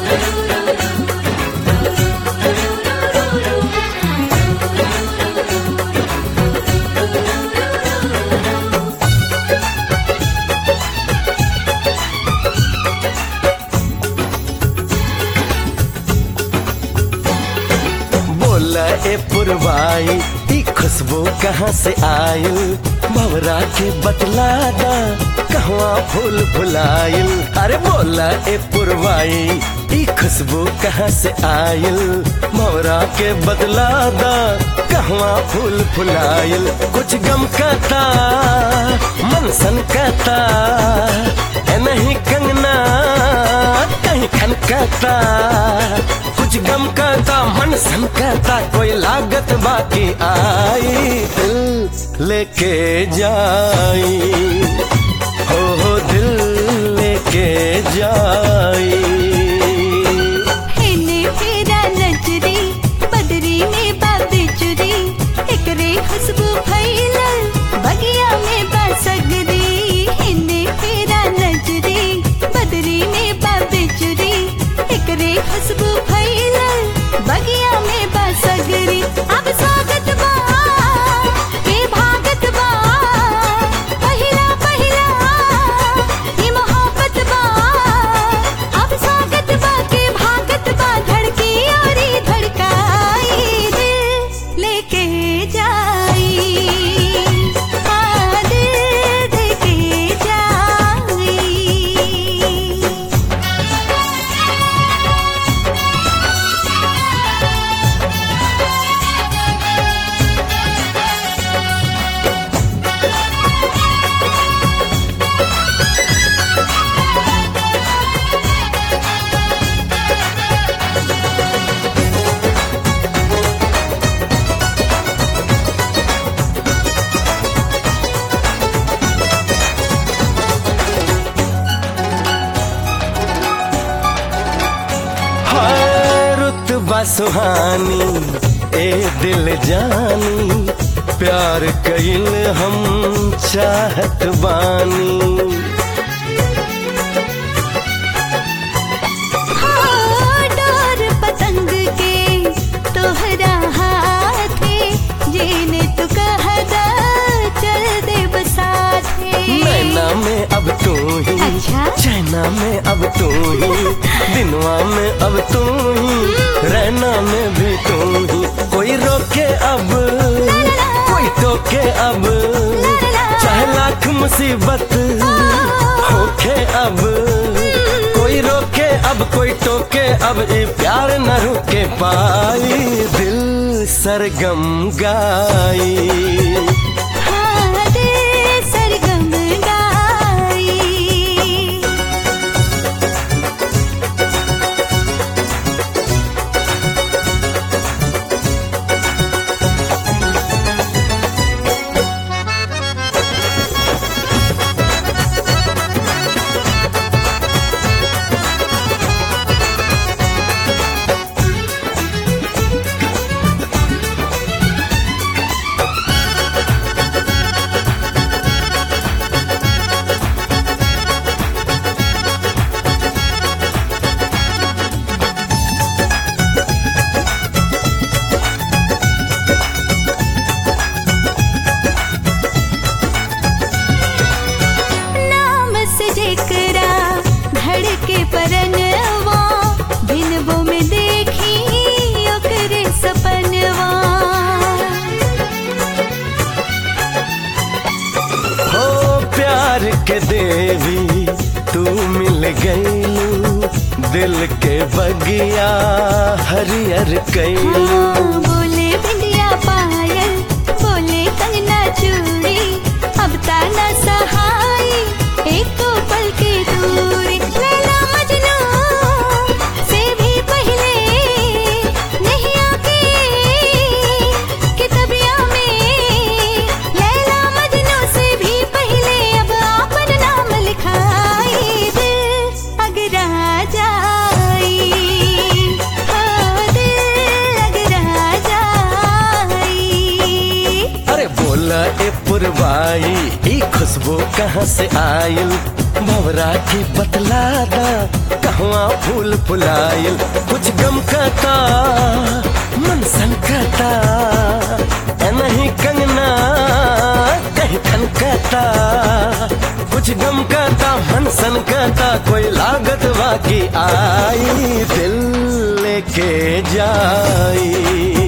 बोला ए पुरवाई ई खुशबू कहाँ से आयल भवरा के बतला दा कहवा फूल फुलायल अरे बोला ए पुरवाई ई खुशबू कहाँ से आयल भवरा के बतला दा कहवा फूल फुलायल कुछ गम कहता मन सन कहता है नहीं कंगना कहीं खन कहता कुछ गम कहता मन सन कहता कोई लागत बाकी आई दिल लेके जाई हो हो दिल लेके जाई हेने फेरा नजरी बदरी में बाबे चुरी एकरे खुशबू फैलल बगिया में बासगरी हेने फेरा नजरी बदरी में बाबे चुरी एकरे खुशबू फैलल बगिया में बासगरी अब स्वागत बा के भागत बा पहिला पहिला ये मोहब्बत बा अब स्वागत बा के भागत बा धड़की और ही धड़काई दिल लेके जाई हाँ दिल लेके जाई हाय रुतबा सुहानी ए दिल जानी प्यार कइल हम चाहत बानी हाँ, डोर पतंग के तोहरा हाथे जेने तू कहदा चल दे बसाथे नैना में अब तू ही अच्छा? चैना में अब तू ही दिनवा में अब तू ही रहना में भी तू ही कोई रोके अब कोई टोके अब चाहे लाख मुसीबत होके अब कोई रोके अब कोई टोके अब ये प्यार न रुके पाई दिल सरगम गाई हाँ, दिल सरगम गाई नाम से जेकरा धड़के परनवा दिनवो में देखी ओकरे सपनवा हो प्यार के देवी तू मिल गईलू दिल के बगिया हरियर कैलू हाँ, बोले बिंदिया पायल बोले कंगना चूड़ी अब ताना सहाय एक तो पल की दूरी लैला मजनू से भी पहले नहीं आके किताबिया में लैला मजनू से भी पहले अब आपन नाम लिखाई दिल अगरा जाई हाँ दिल अगरा जाई खुशबू कहाँ से आयल भवरा की बतलादा कहवा फूल फुलायल कुछ गम कहता मन सन कहता ए नहीं कंगना कहीं खन कहता कुछ गम कहता मन सन कहता कोई लागत बाकी आई दिल लेके जाई